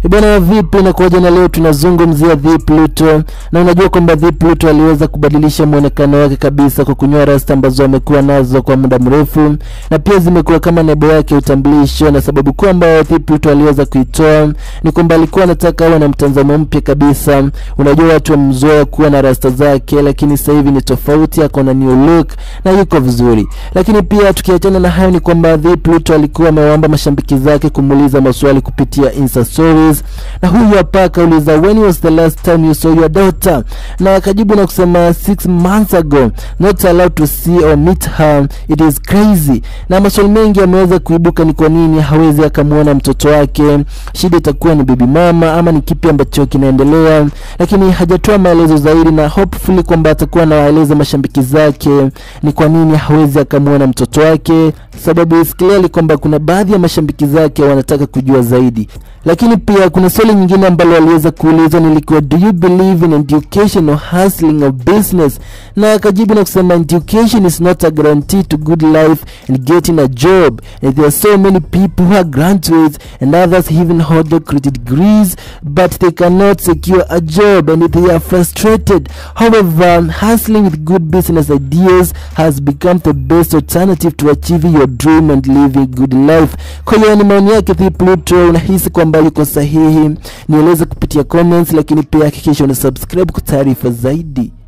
Bwana vipi na kuoja, na leo tunazungumzia The Pluto, na unajua kwamba The Pluto aliweza kubadilisha mwonekano wake kabisa kwa kunyoa rasta ambazo amekuwa nazo kwa muda mrefu, na pia zimekuwa kama nebo yake utambulisho, na sababu kuu ambayo The Pluto aliweza kuitoa ni kwamba alikuwa anataka awe na mtazamo mpya kabisa. Unajua watu wamzoea kuwa na rasta zake, lakini sasa hivi ni tofauti, ako na new look na yuko vizuri. Lakini pia tukiachana na hayo, ni kwamba The Pluto alikuwa amewaomba mashabiki zake kumuuliza maswali kupitia Insta stories na huyu hapa akauliza when was the last time you saw your daughter, na akajibu na kusema six months ago, not allowed to see or meet her, it is crazy. Na maswali mengi yameweza kuibuka, ni kwa nini hawezi akamwona mtoto wake, shida itakuwa ni bibi mama ama ni kipi ambacho kinaendelea, lakini hajatoa maelezo zaidi, na hopefully kwamba atakuwa anawaeleza mashabiki zake ni kwa nini hawezi akamwona mtoto wake, sababu is clearly kwamba kuna baadhi ya mashabiki zake wanataka kujua zaidi lakini pia kuna swali nyingine ambalo aliweza kuulizwa nilikuwa do you believe in education or hustling or business, na akajibu na kusema education is not a guarantee to good life and getting a job and there are so many people who are graduates and others even hold doctorate degrees but they cannot secure a job and they are frustrated. However, hustling with good business ideas has become the best alternative to achieving your dream and living good life. Kwa hiyo ni maoni yake The Pluto, unahisi kwamba yuko sahihi? Nieleze kupitia comments, lakini pia hakikisha una subscribe kwa taarifa zaidi.